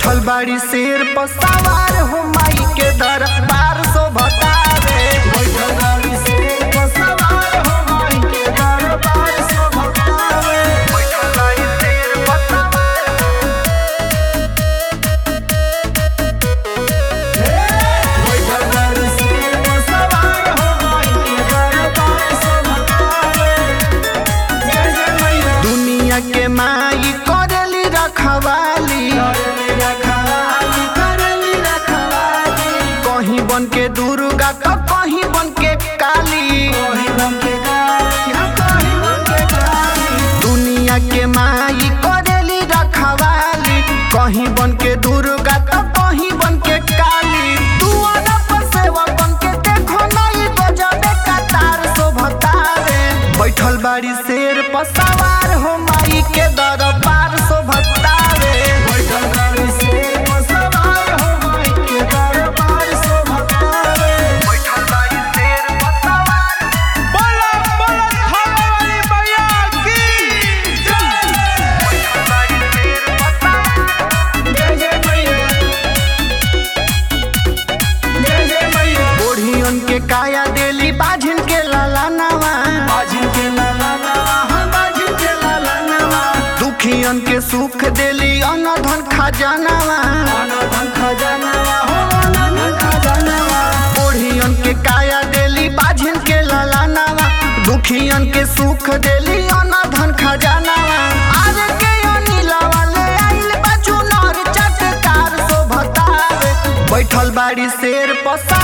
बैठल बाड़ी शेर पर सवार हो माई के दरबार शोभतावे बैठल बाड़ी शेर पर सवार हो माई के दरबार शोभतावे बैठल बाड़ी शेर पर सवार बैठल बाड़ी शेर पर सवार हो माई के दरबार शोभतावे जय जय मैया दुनिया के माई करेली रखवाली कहीं बन के दुर्गा तो कहीं बन के काली दुनिया के माई करेली रखवाली कहीं बन के दुर्गा तो कहीं बन के काली दुआरा पर सेवा बन के देखो नई बजावे कतार शोभतावे बैठल बाड़ी शेर पर सवार हो माई के दरबार शोभतावे बैठल बाड़ी शेर पर सवार हो माई के दरबार शोभतावे बैठल बाड़ी शेर पर सवार बोला बोला थाने वाली मैया की बैठल बाड़ी शेर पर सवार जय जय मैया जय जय मैया बूढ़ियन के काया देली बाझिन के लाला नवा बाझिन के लाला नवा हाँ बाझिन के लाला नवा दुखियन के सुख देली अन्न धन खजानावा अन्न धन खजानावा हो अन्न धन खजानावा बूढ़ियन के काया देली बाझिन के लाला नवा दुखियन के सुख देली अन्न धन खजानावा आज के अनिला वाले आइल बा चुनर चटकार शोभतावे बैठल बाड़ी शेर पसा